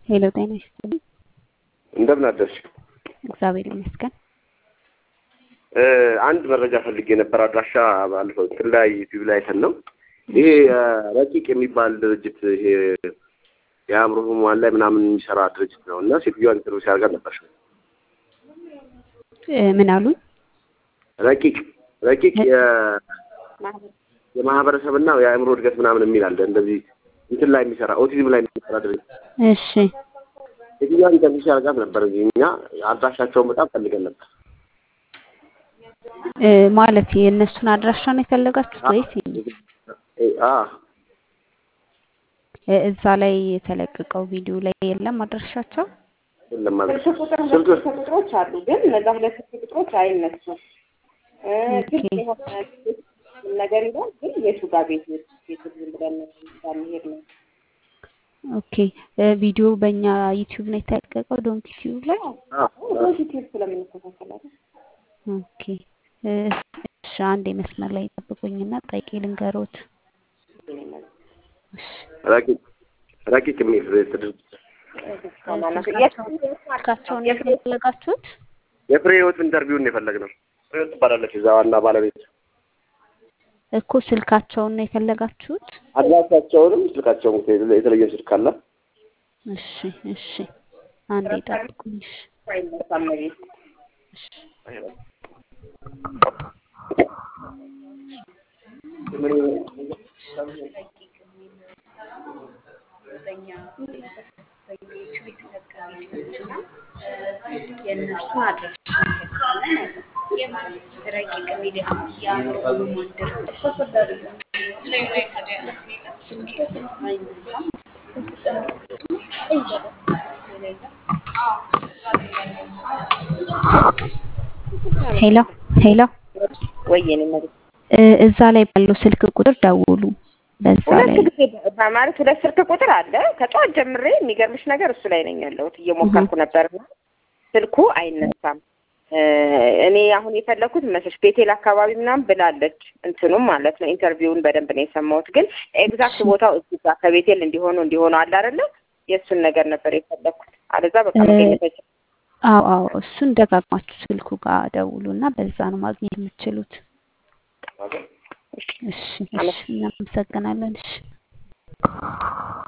ሄሎ ጤና ይስጥልኝ። እንደምን አደርሽ? እግዚአብሔር ይመስገን። እ አንድ መረጃ ፈልጌ ነበር። አድራሻ ባለፈው እንትን ላይ ዩቲዩብ ላይ አይተን ነው። ይሄ እ ረቂቅ የሚባል ድርጅት ይሄ የአእምሮ ህሙማን ላይ ምናምን የሚሰራ ድርጅት ነው እና ሴትዮዋን ኢንተርቪው ሲያደርጋት ነበር። እ ምን አሉኝ? ረቂቅ ረቂቅ የ- የማህበረሰብና የአእምሮ እድገት ምናምን የሚል አለ። እንደዚህ እንትን ላይ የሚሰራ ኦቲዝም ላይ የሚሰራ ድርጅት እሺ ሴትዮዋን ኢንተርቪው ሲያደርጋት ነበር። እዚህ እኛ አድራሻቸውን በጣም ፈልገን ነበር። እ ማለት የእነሱን አድራሻ ነው የፈለጋችሁት ወይስ እ አ እ እዛ ላይ የተለቀቀው ቪዲዮ ላይ የለም አድራሻቸው? የለም ማለት ስልክ ቁጥር ሁለት ስልክ ቁጥሮች አሉ፣ ግን እነዛ ሁለት ስልክ ቁጥሮች አይነሱም። እ ኦኬ። ግልጽ የሆነ ነገር ይላል፣ ግን የቱ ጋር ቤት ቤት ዝም ብለን እንዳንሄድ ነው። ኦኬ እ ቪዲዮ በእኛ ዩቲዩብ ነው የተለቀቀው ዶንክ ዩቲዩብ ላይ? ፖዚቲቭ ስለምንከታተላለን ኦኬ እ እሺ አንዴ መስመር ላይ ጠብቁኝና ጠይቄ ልንገሮት። እሺ ረቂቅ ረቂቅ የሚል ድርጅት ስልካቸውን ነው የፈለጋችሁት? የፍሬ ህይወት ኢንተርቪውን ነው የፈለግነው። ፍሬ ህይወት ትባላለች እዛ ዋና ባለቤት። እኮ ስልካቸውን ነው የፈለጋችሁት? አድራሻቸውንም ስልካቸውን የተለየ ስልክ አለ። እሺ እሺ አንዴ ጠብቁኝ። እሺ አይነሳም ቤት እሺ የእነሱን አድራሻ እንሰጣለን አለ። ረቂቅ ሚዲያ የአእምሮ ህሙማን ድርጅት አይነሳም። ሄሎ ሄሎ ወይ የኔ መሬት እ እዛ ላይ ባለው ስልክ ቁጥር ደውሉ። በዛ ሁለት ላይ ጊዜ ማለት ሁለት ስልክ ቁጥር አለ። ከጠዋት ጀምሬ የሚገርምሽ ነገር እሱ ላይ ነኝ ያለሁት እየሞከርኩ ነበርና ስልኩ አይነሳም። እ እኔ አሁን የፈለኩት መሰለሽ ቤቴል አካባቢ ምናምን ብላለች እንትኑም ማለት ነው። ኢንተርቪውን በደንብ ነው የሰማሁት፣ ግን ኤግዛክት ቦታው እዚህ ጋር ከቤቴል እንዲሆኑ እንዲሆኑ አለ አይደለ? የእሱን ነገር ነበር የፈለኩት። አለዛ በቃ እ መገኘት አይችልም። አዎ አዎ እሱን ደጋግማችሁ ስልኩ ጋር ደውሉ እና በዛ ነው ማግኘት የምትችሉት። እሺ እሺ እናመሰግናለን። እሺ